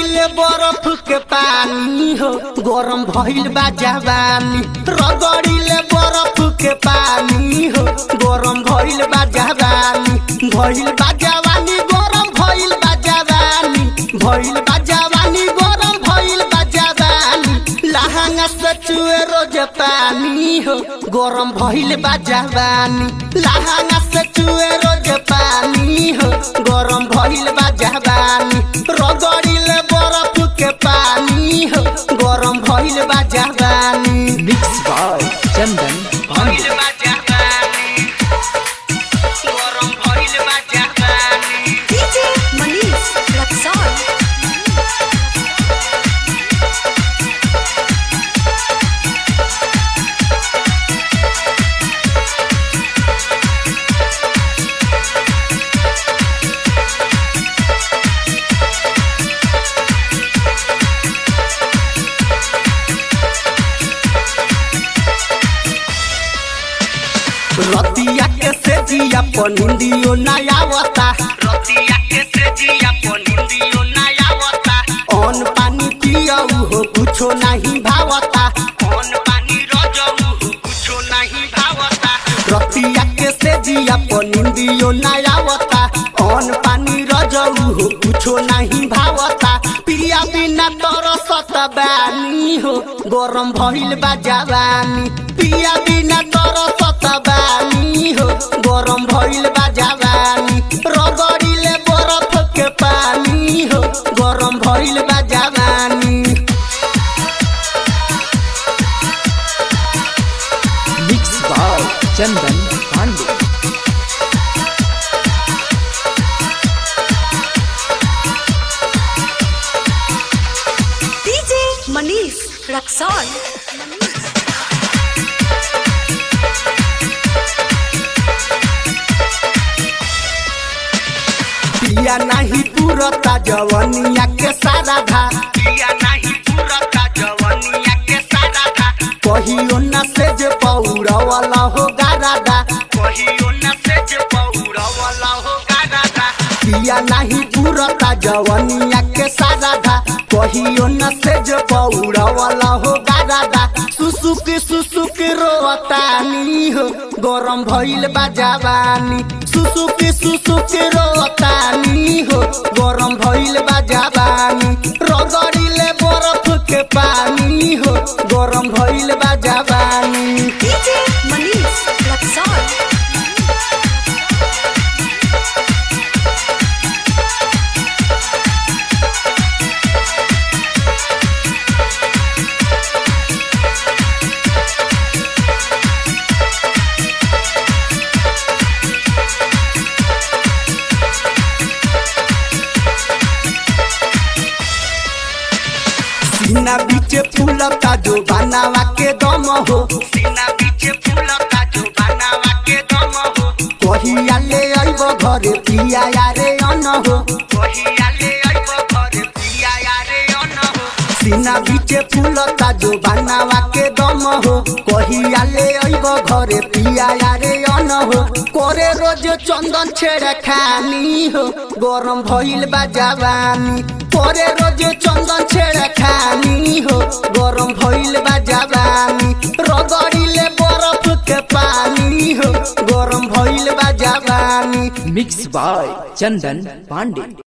रगड़िले बर्फ के पानी हो गरम भइल बा जवानी रगड़िले बर्फ के पानी हो गरम भइल बा जवानी भइल बा जवानी गरम भइल बा जवानी भइल बा जवानी गरम भइल बा जवानी लहंगा से चुए रोज पानी हो गरम भइल बा जवानी लहंगा से चुए रोज पानी हो गरम भइल बा जवानी रगड़िले बर्फ के पानी हो गरम भइल बा जवानी मिक्स बाय चंदन भइल बा जवानी गरम भइल बा जवानी DJ Manish Luxor. रतिया के से जिया पनिंदियो नयावता रतिया के से जिया पनिंदियो नयावता अन पानी पियऊ हो कुछो नहीं भावता अन पानी रजऊ हो कुछो नहीं भावता रतिया के से जिया पनिंदियो नयावता अन पानी रजऊ हो कुछो नहीं भावता पिया बिना तरसत बानी हो गरम भइल बा जवानी पिया बिना तरसत बानी हो गरम भइल बा जवानी रगड़िले बरफ के पानी हो गरम भइल बा जवानी mix by Chandan Pandey DJ Manish Luxor. पिया नहीं पूरता जवनिया के सारा धा पिया नहीं पूरता जवनिया के सारा धा कहियो न से जे पौड़ा वाला हो गारादा कहियो न से जे पौड़ा वाला हो गारादा पिया नहीं पूरता जवनिया के सारा धा कहियो न से जे पौड़ा वाला हो गारादा सुसुक सुसुक रोतानी हो गरम भइल बा जवानी सुसुक सुसुक रोतानी हो गरम भइल बा जवानी रगड़िले बरफ के पानी हो गरम भइल बा जवानी DJ Manish Luxor. सीना बीचे फूलता जो बनावा के दम हो सीना बीचे फूलता जो बनावा के दम हो कहिया ले आइब घरे पिया यारे अन हो कहिया ले आइब घरे पिया यारे अन हो सीना बीचे फूलता जो बनावा के दम हो कहिया ले आइब घरे पिया यारे अन हो करे रोज चंदन छेड़ खानी हो गरम भइल बा जवानी करे रोज चंदन छेड़ खानी हो गरम भइल बा जवानी रगड़िले बरफ के पानी हो गरम भइल बा जवानी मिक्स बाय चंदन पांडे